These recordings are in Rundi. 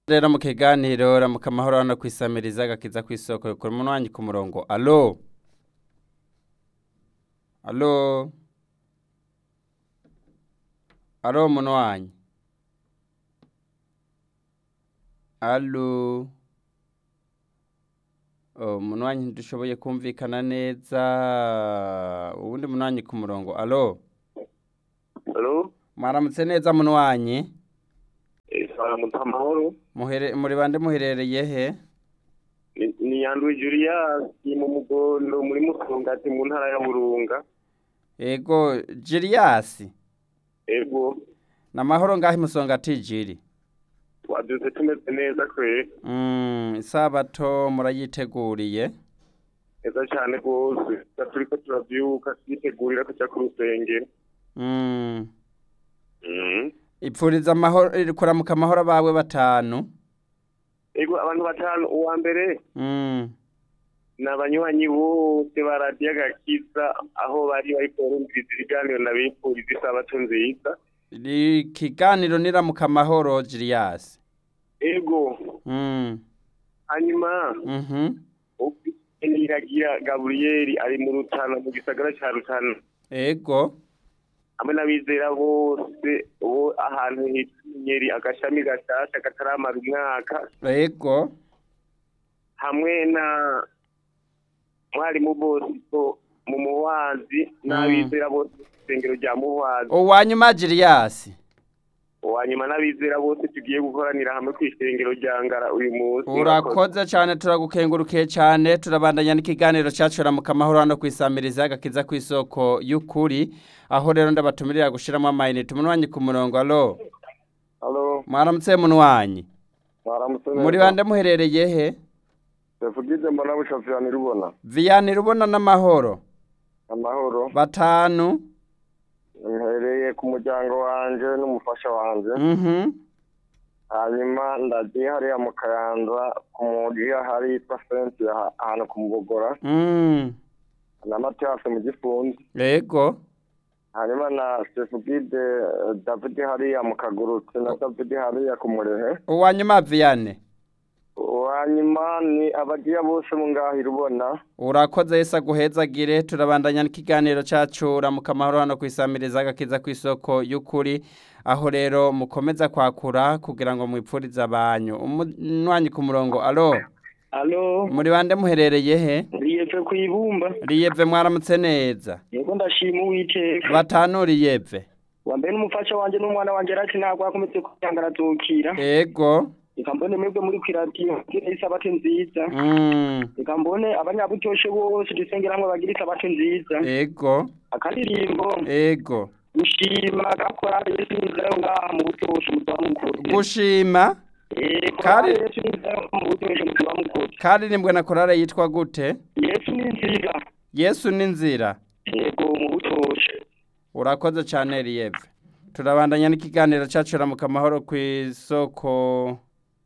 rero mu kiganiro ramuka amahoro hano kwisamiriza agakiza ku isoko yukura umuntu wanjye ku murongo alo alo alo umuntu wanjye alo Oh, umuntu wanjye ntidushoboye kumvikana neza uwundi muntu wanjye ku murongo alo Halo, mwaramutse neza muntu wanjye saramutse amahoro. Muhere- muri bande muherereye he Ni- Ni Yandwi Julius mu Mugondo muri Musongati mu ntara ya Burunga. ego jiriyasi Ego, ni amahoro ngaho imusonga atijiri twabyutse tumeze neza kwe. Mm, isabato murayiteguriye Neza cyane rwose. Turiko turavyuka twitegurira kuja ku rusengero. Mm, Mhm. ipfuriza amahoro kuramuka amahoro abawe batanu Ego abantu batanu uwa mbere Mm, ni abanywanyi bose ba radiyo agakiza aho bari bariko barumviriza ibiganiro nabifuriza isabato nziza. ikiganiro niramuka amahoro jiriyasi Ego, Mm, hanyuma mhm, Niragira Gabriel ari mu Rutana mu gisagara ca Rutana ego hamwe n'abizera bose bo ahantu hitwa Inyeri agashami gashasha kataramara umwaka ego hamwe na mwarimu Bosco mu muwazi n'abizera bose isengero rya muwazi uwanyuma jiriyasi uwanyuma n'abizera bose tugiye gukoranira hamwe ku isengero rya Ngara uyu munsi urakoze cyane turagukengurukiye cyane turabandanya n'ikiganiro cyacu ramuka amahoro hano ku isamiriza agakiza ku isoko y'ukuri aho rero ndabatumirira gushyiramo amayinite umuntu wanyu ku murongo alo Halo mwaramutse muntu wanyu mwaramutse muri bande muherereye he Tevugide mbona bushafirani rubona viyani rubona n'amahoro amahoro batanu mhereye ku muryango wanje n'umufasha wanje mhm hanyuma ndagiye hariya mu kayanza ku mugiya hari yitwa senti ahantu ku mubogora mm na matiyasi mu gifunzi ego hanyuma na sefugide david hariya mu kagurutsi na david hariya ku murehe uwanyuma viyane hanyuma ni abagiya bose mu ngaho irubona urakoze yese aguhezagire turabandanya n'ikiganiro cyacu ramuka amahoro hano ku isamiriza agakiza ku isoko y'ukuri aho rero mukomeza kwakura kugira ngo mwipfurize abanyu umwanyi ku murongo alo Alo, muri bande muherereye he riyeve ku ibumba. riyeve mwaramutse neza Yego ndashima Uwiteka. batanu riyeve Wa mbere n'umufasha wanje n'umwana wanje arati ntabwo akometse kuyanga arazukira. ego Reka mbone mwebwe muri kwiradiyo kugira isabato nziza. mm, Reka mbone abanyabutoshe bose dusengera hamwe bagira isabato nziza. ego Akaririmbo ego gushima gakora Yesu nzira ngaha mu butoshe mu rwa mukuru. gushima Eh, Kari- korali Yesu nzira mu butoshe mu rwa mukuru. karirimbwe na korale yitwa gute Yesu ni nziza. yesu ni nzira Yego mu butoshe. urakoze cyane riyeve turabandanya n'ikiganiro cyacu ramuka amahoro ku isoko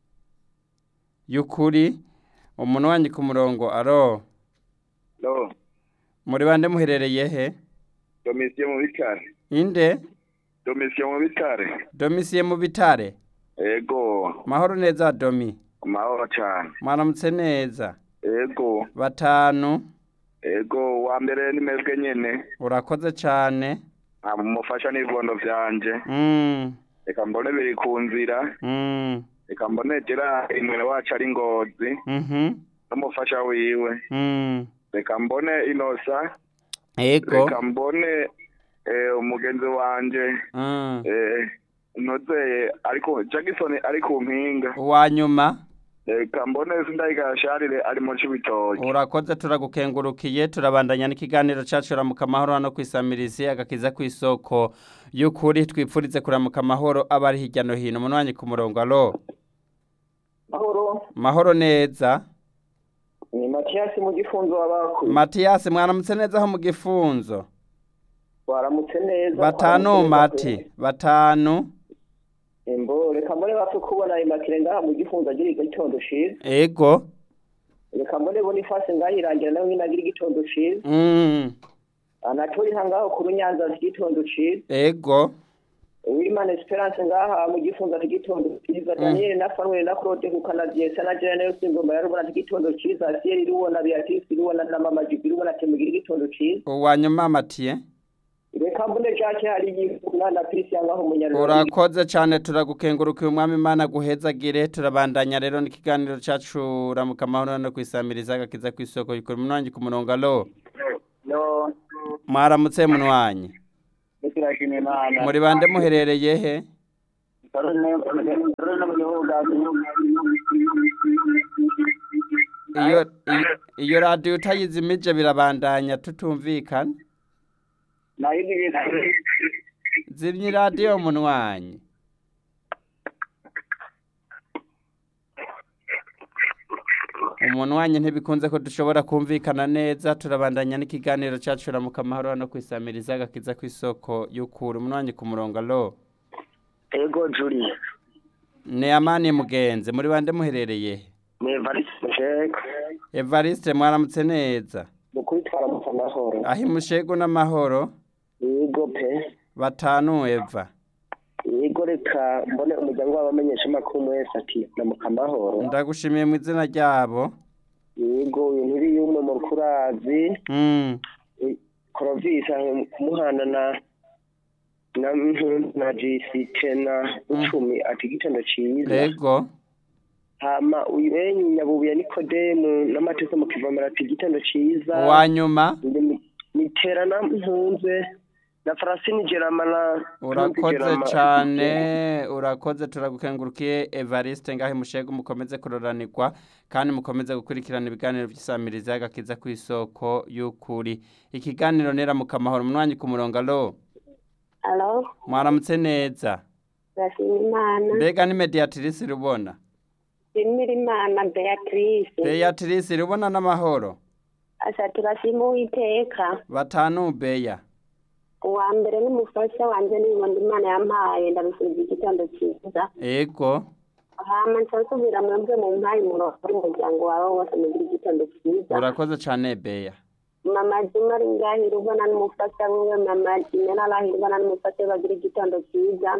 y'ukuri umuntu wanjye ku murongo aro no muri bande muherereye he domisiyo mu bitare inde domisiyo mu bitare domisiye mu bitare ego mahoro neza domi amahoro cyane mwaramutse neza ego batanu ego wa mbere ni mwebwe nyene urakoze cyane mufasha n'ibibondo vyanje mm, reka mbone biri ku nzira mm, reka mbone gerard mwene wacu ari ngozi mhm, n'umufasha wiwe mm. reka mbone inosa ego reka mbone eh, umugenzi wanje mm. eh, nozeye ariko jackson ari ku mpinga uwanyuma reka mbone sindayigayasharire ari mu cibitoki urakoze turagukengurukiye turabandanya n'ikiganiro cyacu ramuka amahoro hano ku isamirizi agakiza ku isoko y'ukuri twipfurize kuramuka amahoro aba ari hirya no hino umuntu wanjye ku murongo alo Mahoro. mahoro neza Ni Matiyasi mu gifunzo wabakuye. matiyasi mwaramutse neza aho mu gifunzo Waramutse neza. batanu waramutse neza mati pe. batanu Embo reka mbone bapfe kubona imakire ngaha mu gifunzo agira igitondo ciza. ego Reka mbone Boniface ngaha irangira nawe nyine agira igitondo ciza. mm. Anatori hangaho ku runyanza igitondo ciza. ego uwimana esperance ngaha mu gifunza ati igitondo cyiza daniel na fanuel na claude ku kanadiesa na jene yose ingoma ya rubona ati igitondo cyiza asiel irubona beatrice irubona na mama jibi irubona ati mugira igitondo cyiza uwanyuma matiye reka mbone jake hari yifuna na christian ngaho umunyarwanda urakoze cyane turagukengurukiye umwami imana guhezagire turabandanya rero n'ikiganiro cyacu ramuka amahoro no kwisamiriza agakiza ku isoko yikora umunwanyi ku murongo alo no mwaramutse munwanyi turashima imana muri bande muherereye he iyo iyo- iyo radiyo utayizimije birabandanya tutumvikana zimya iradiyo munwanyi umunwanyi ntibikunze ko dushobora kumvikana neza turabandanya n'ikiganiro cyacu ramuka amahoro hano ku isamiriza agakiza ku isoko y'ukura umunwanyi ku murongo alo ego juri ni amani mugenzi muri bande muherereye he? ni evariste jake evariste mwaramutse neza mu kubitwara mu amahoro aho imushegu n'amahoro yego pe batanu eva yego reka mbone umuryango w'abamenyesha amakuru wese ati namuka amahoro ndagushimiye mu izina ryabo yego uyu ntiri y'umwe mu rukurazi Mm, korovisi kumuhana na na na jisite na icumi ati igitondo cyiza yego hama uyenyi nyabubuye nikodemu n'amateka mu kivomera ati igitondo cyiza uwanyuma nitera na mpunze na farasini gerama na urakoze Gerama. cyane urakoze turagukengurukiye evariste ngaho imushegu mukomeze kuroranirwa kandi mukomeze gukurikirana ibiganiro by'isamiriza y'agakiza ku isoko y'ukuri ikiganiro neramuka amahoro umwanya ku murongo alo Alo, mwaramutse neza turashima Imana. mbega ni mediatrice rubona Shimira Imana Beatrice. beatrice rubona n'amahoro Asa turashima Uwiteka. batanu beya Uwa mbere n'umufasha wanje nibondo Imana yampaye ndamusubiza igitondo cyiza. ego Hama nsasubira mwebwe mu mpaye umurongo w'umuryango wawe wose mugira igitondo cyiza. urakoze cyane beya Mama Juma ari ngahira ubona n'umufasha wiwe Mama Jimena arahira ubona n'umufasha we bagira igitondo cyiza.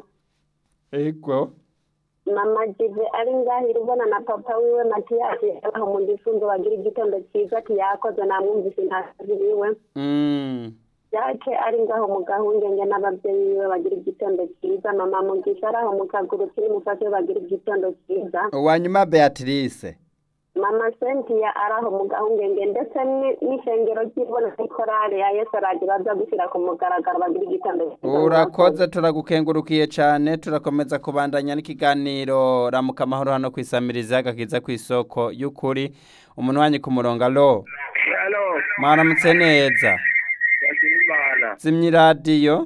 ego Mama Jive ari ngahira ubona na papa wiwe Matiyasi aho mu gifunzo bagira igitondo cyiza ati yakoze namwumvise ntazi wiwe. Mm, yake ari ngaho mu gahungenge n'ababyeyi biwe bagira igitondo cyiza mama mugisha ari aho mu kaguru kiri mufashe bagira igitondo cyiza uwanyuma beatrice mama sentiya ari aho mu gahungenge ndetse ni- n'ishengero ry'ibona n'ikorari ya yesu araje baza gushyira ku mugaragaro bagira igitondo cyiza urakoze turagukengurukiye cyane turakomeza kubandanya n'ikiganiro ramuka amahoro hano ku isamiriza agakiza ku isoko y'ukuri umunwanyi ku murongo alo halo mwaramutse neza turashima imana zimya iradiyo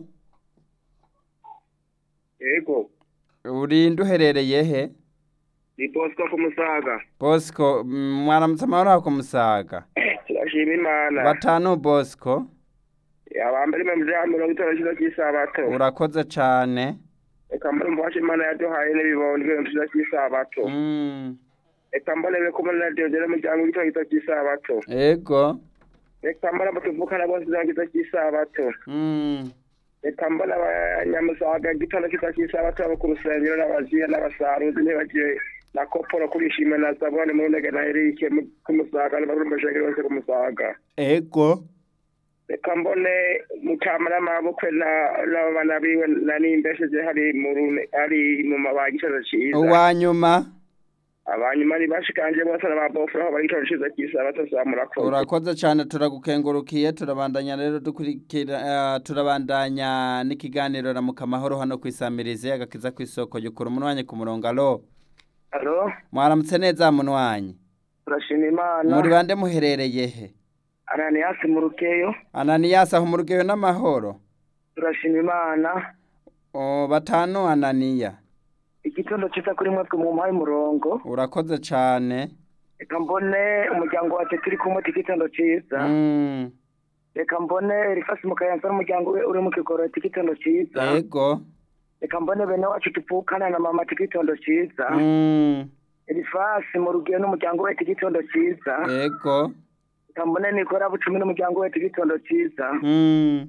yego urinde uherereye he ni bosco ku musaga bosco mm, mwaramutse amahoro aho ku musaga turashima imana batanu bosco abambere mu bya mirongo itanu cyiza cy'isabato urakoze cyane reka mbone umufasha imana yaduhaye n'ibibondo ibintu cyiza cy'isabato Mm, reka mbone be kumwe na diodere umuryango w'igitondo cyiza cy'isabato ego reka mbone abo tuvukana bose cyiza cyiza cy'isabato Mm, reka mbone abanyamusaga igitondo cyiza cy'isabato abo ku rusengero n'abaziya n'abasaruzi ntibagiye na koporo kurishima na zabone mu ntege na erike mu- ku musaga n'abarumbashengeri bose ku musaga ego reka mbone mukamara amabukwe na- n'abana biwe na nimbesheje hari mu rune- hari mu mabanga ikibazo cyiza uwanyuma abanyuma ni bashikanje bose n'ababofura aho bari ikibazo cyiza cy'isabato za murakoze urakoze cyane turagukengurukiye turabandanya rero dukurikira eh, turabandanya n'ikiganiro ramuka amahoro hano ku isamirizi agakiza ku isoko yukura umunwanyi ku murongo alo alo mwaramutse neza munwanyi turashima imana muri bande muherereye he ananiyasi mu rukeyo ananiyasi aho mu rugeyo n'amahoro turashima imana O, batanu ananiya igitondo cyiza kuri mwebwe mu mpaye umurongo urakoze cyane reka mbone umuryango wacu turi kumwe ati igitondo cyiza Mm, reka mbone rifasi mu kayanza n'umuryango we uri mu kigoro ati igitondo cyiza ego reka mbone bene wacu tuvukana na mama ati igitondo cyiza Mm, rifasi mu rugero n'umuryango we ati igitondo cyiza ego reka mbone nikora bucumi n'umuryango we ati igitondo cyiza Mm,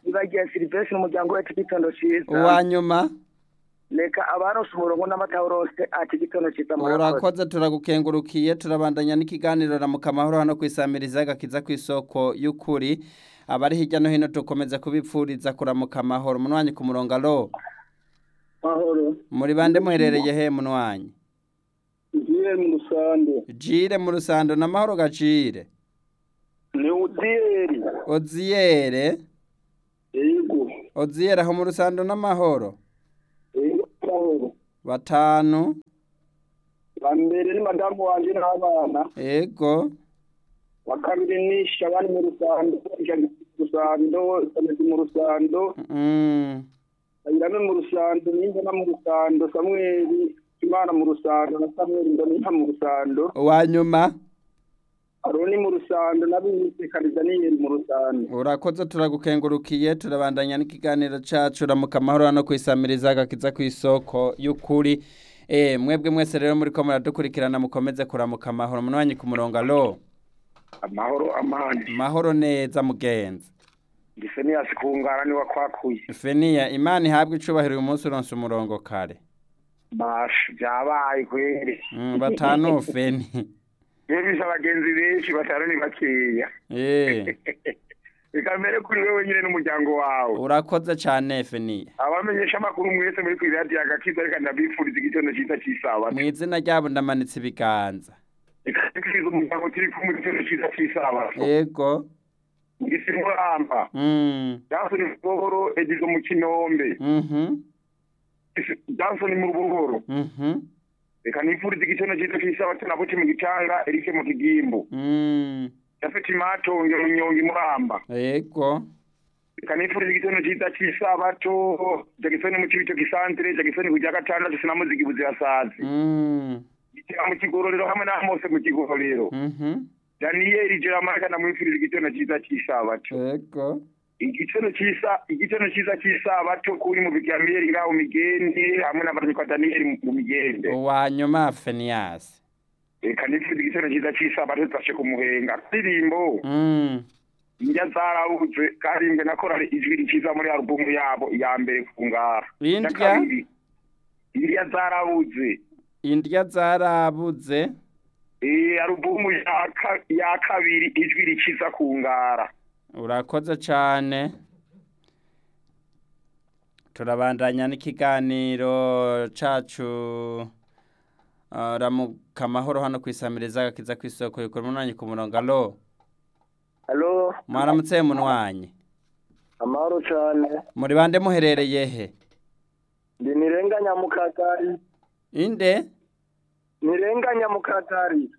ibagiye silivesi n'umuryango we ati igitondo ciza uwa nyuma reka abaronse umurongo n'amatawurose ati igitondo ciza murakoze urakoze turagukengurukiye turabandanya n'ikiganiro na mukamahoro hano kwisamiriza agakiza ku isoko y'ukuri abari hirya no hino dukomeza kubipfuriza kuramuka amahoro munwanyi ku murongo alo mahoro muri bande muherereye he munwanyi ugiye mu rusande jire mu rusando n'amahoro gacire ni udiyeri oziyere yego oziyere aho mu rusando n'amahoro yego mahoro batanu wa mbere ni madamu wanje n'abana ego wa kabiri ni shabani mu rusando ijana mu rusando samedi mu rusando mm. ayirame mu rusando n'imbona mu rusando samweli imana mu rusando na samweli mbona mu rusando uwa nyuma aroni mu rusando n'abisekana daniyeli mu rusando urakoze turagukengurukiye turabandanya n'ikiganiro cacu ramuka amahoro hano kwisamiriza agakiza ku isoko y'ukuri eh mwebwe mwese rero muriko muradukurikirana mukomeze kuramuka amahoro munwanyi ku murongo alo amahoro amani mahoro neza mugenzi gise niyasi kungara niwe kwakuye feniya imana ihabwe icubahiro uyu munsi uronse umurongo kare basha byabaye kweri mm, batanu feni iyo bisa abagenzi benshi batanu ni bakeya eh reka mbere kuri wewe nyine n'umuryango wawe urakoze cane feniya abamenyesha amakuru mwese muri kuri radiyo agakiza reka ndabifuriza igitondo cyiza cy'isabato mu izina ryabo ndamanitse ibiganza reka ndikiriza umuryango turi kumwe igitondo cyiza cy'isabato ego ngisi muramba mm. jansoni mu buhoro egizo mu kinombe mhm jansoni mu buhoro mhm reka nifuriza igitondo cyiza cy'isabato nabo mu gicanga erike mu kigimbu mm. yafite imatonge runyonge muramba ego reka nifuriza igitondo cyiza cy'isabato jagisoni mu kibito gisantere jagisoni ku rya gatandatu sinamuzigi buzirasazi mm. gitera mu kigororero hamwe na mose mu kigororero mhm daniyeli jeramarika ndamwifuriza igitondo cyiza cy'isabato ego igitondo cyiza igitondo cyiza cy'isabato kuri mu bigamiyeli ngaho migende hamwe n'abaranyikwa daniyeli mu migende uwa nyuma feniyasi reka nifuriza igitondo cyiza cy'isabato tudashe kumuhenga akaririmbo mm. indya zarabuze karimbwe na korali ijwi rikiza muri alubumu yabo ya mbere ku ngara Indya? Iya kabiri, indya zarabuze indya zarabuze Eh, alubumu ya ka- ya kabiri ijwi rikiza ku ngara urakoze cyane turabandanya n'ikiganiro cacu uh, ramuka amahoro hano kwisamiriza agakiza ku isoko yukora umunwanyi ku murongo alo halo mwaramutse munwanyi amahoro cyane muri bande muherereye he ndi nirenganya mu kagari inde nirenganya mu kagari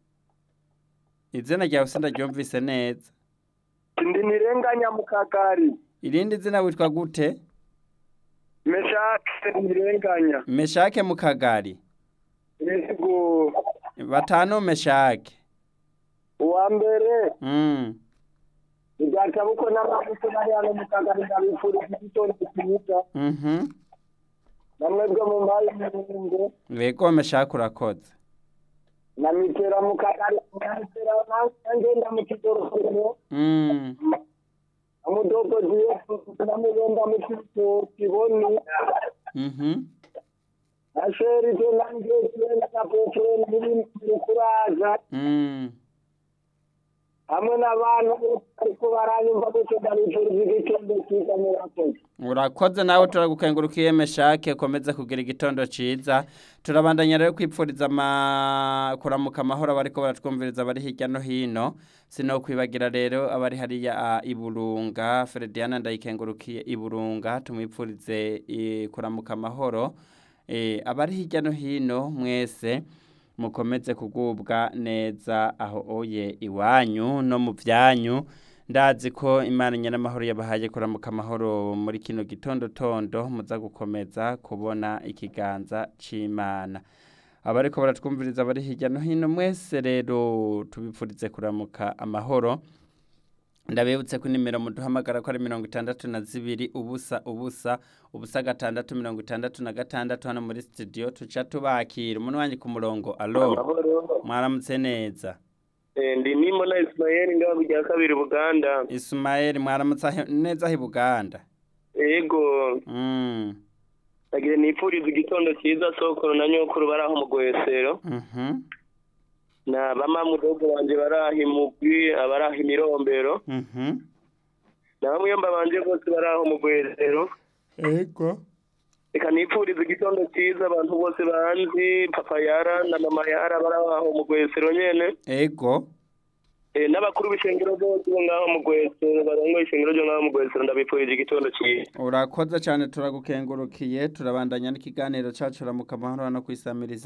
izina ryawe sindaryumvise neza ndi nirenganya mu kagari irindi zina witwa gute meshake nirenganya meshake mu kagari yego batanu meshake uwa mbere mm. ibyakabuko n'amavuta bari hano mu kagari ndabifuriza igitondo cyiza mhm namwe bwo mu mpayi y'umurundo Wego meshake urakoze na mitera mu kagari na mitera ngenda mu kigororero mm. amudogo diye namugenda mu kito kiboni mhm asheri to nange tena na petro niri kuraza mm. hamwe n'abantu ariko baranyumva gutyo ndabifuriza igitondo cyiza murakoze urakoze nawe turagukengurukiye meshake komeza kugira igitondo ciza turabandanya rero kwipfuriza ama... kuramuka amahoro abariko baratwumviriza bari hirya no hino sino kwibagira rero abari hariya a, iburunga Frediana ndayikengurukiye iburunga tumwipfurize i, kuramuka amahoro e, abari hirya no hino mwese mukomeze kugubwa neza aho oye iwanyu no mu byanyu ndazi ko imana nyiramahoro yabahaye kuramuka amahoro muri kino gitondo tondo muza gukomeza kubona ikiganza c'imana abariko baratwumviriza bari hirya no hino mwese rero tubipfurize kuramuka amahoro ndabibutse ko nimero muduhamagara ko ari mirongo itandatu na zibiri ubusa ubusa ubusa gatandatu mirongo itandatu na gatandatu hano muri studio tuca tubakira umuntu wanjye ku murongo alo mwaramutse neza Eh, ndi nimo na Ismael ngaho kujya kabiri Buganda Ismael mwaramutse ahe- neza hi Buganda ego mm nagiye nipfuriza igitondo cyiza sokoro na nyokuru bari aho mu gwesero mhm na bamamudogo banje bari aho imugwi abari aho imirombero mhm na bamwe mba banje bose bari aho mu gwesero ego reka nipfuriza igitondo cyiza abantu bose banzi papa yara na mama yara bari aho mu gwesero nyene ego Eh, n'abakuru b'ishengero bose bo ngaho mu gwesero barongoye ishengero ryo ngaho mu gwesero ndabipfurije igitondo cyiza urakoze cyane turagukengurukiye turabandanya n'ikiganiro cacu ramuka amahoro no kwisamiriza